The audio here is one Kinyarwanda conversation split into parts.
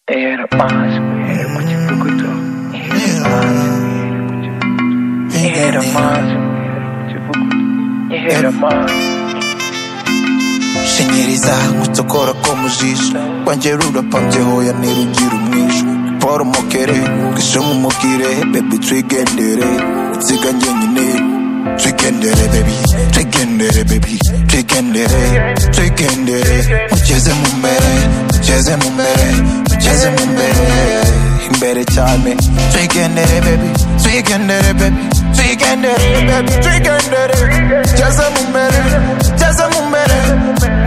Era mais mulher, muito bucutô. Era mais mulher, muito bucutô. Era mais mulher, muito bucutô. Era mais. shinyiriza mucokora ko mu jisho wanjye rurapanzehoya nirugira umwisho poromokere ngishe nk'umubwire bebi twigendere inziga njyenyine twigendere bebi twigendere bebi twigendere twigendere mugeze mu mbere mugeze mu mbere mugeze mu mbere imbere cyane twigendere bebi twigendere bebi twigendere bebi twigendere mugeze mu mbere mugeze mu mbere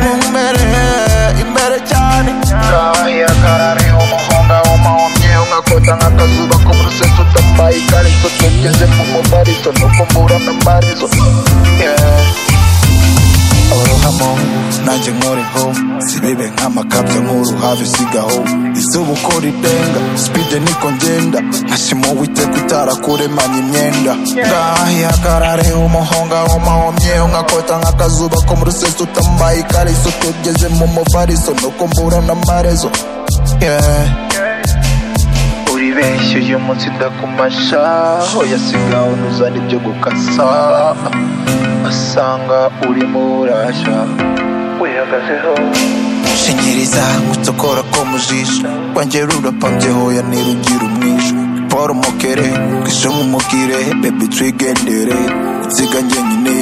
mumbere imbere cyane ndahiye akarari umuhonga w'amahomye ungakota nk'akazuba ko muri sese utambaye ikariso tugeze mu mubarizo no kumbura na mbarizo orohamo nanjye nkuriho sibibe nk'amakabya nk'uruhavi sigaho izuba uko ridenga sipide niko ngenda nkashima uwiteka utarakuremanya imyenda ngahiye akarare umuhonga w'amahomye nkakota nk'akazuba ko mu rusesi utambaye ikariso tugeze mu muvariso nuko mbura n'amarezo yeah. uribeshya uyu munsi ndakumasha hoya siga unuzana ibyo gukasa asanga urimo urasha wihagazeho shinyiriza gucokora ko mu jisho wanjye rurapanze hoya nirugira umwisho poromokere ngishe nk'umubwire bebi twigendere inziga njyenyine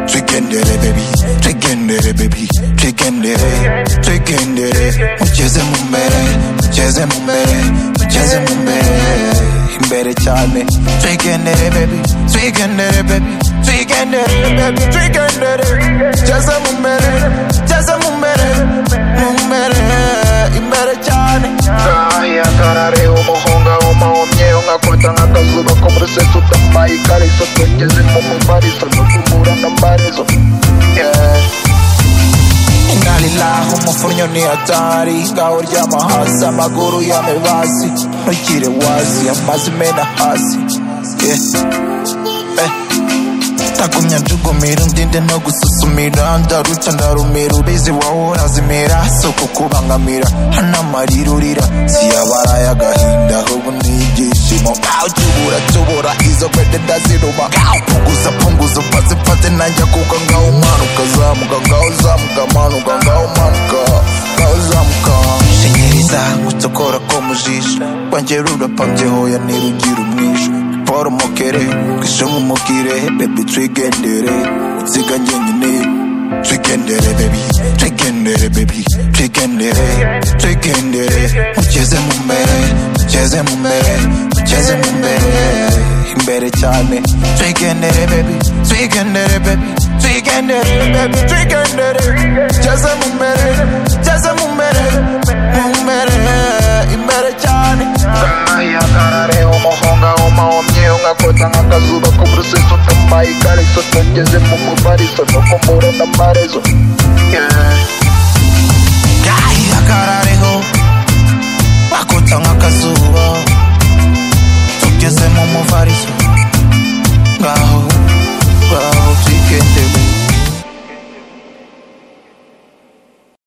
twigendere bebi twigendere bebi twigendere twigendere mugeze mu mbere mugeze mu mbere mugeze mu mbere imbere cyane twigendere bebi twigendere bebi twigendere bebi twigendere mugeze mu mbere mugeze mu mbere mu mbere imbere cyane ngahiye akarare umuhonga w'amahomye ungakota nk'akazuba ko muri sese utambaye ikariso tugeze mu muvariso no kumbura n'amarezo yeah. inalilahi umufunyo ni hatari ngaho ryama hasi amaguru yame basi ntugire wazi amazi mena hasi Yeah. Eh. ntagumya njugumira undinde no gususumira ndaruca ndarumira ubizi wahora zimera si ukukubangamira hano amarira urira siyabaraye agahinda ahubwo ni ibyishimo aho tubura tubura izo pete ndaziruba ngaho punguza punguza mfaze mfaze najya kuko ngaho manuka zamuka ngaho zamuka manuka ngaho manuka ngaho zamuka shinyiriza gucokora ko mu jisho wanjye rurapambye hoya nirugira umwisho poromokere ngishe nk'umubwire bebi twigendere inziga njyenyine twigendere bebi twigendere bebi twigendere twigendere mugeze mu mbere mugeze mu mbere mugeze mu mbere imbere cyane twigendere bebi twigendere bebi twigendere bebi twigendere mugeze mu mbere mugeze mu mbere mu mbere imbere cyane Ngahiye akarare umuhonga w'amahomye ungakota nk'akazuba ko muri sese utambaye ikariso tugeze mu muvariso no kumbura n'amarezo yeah. Ay, la cara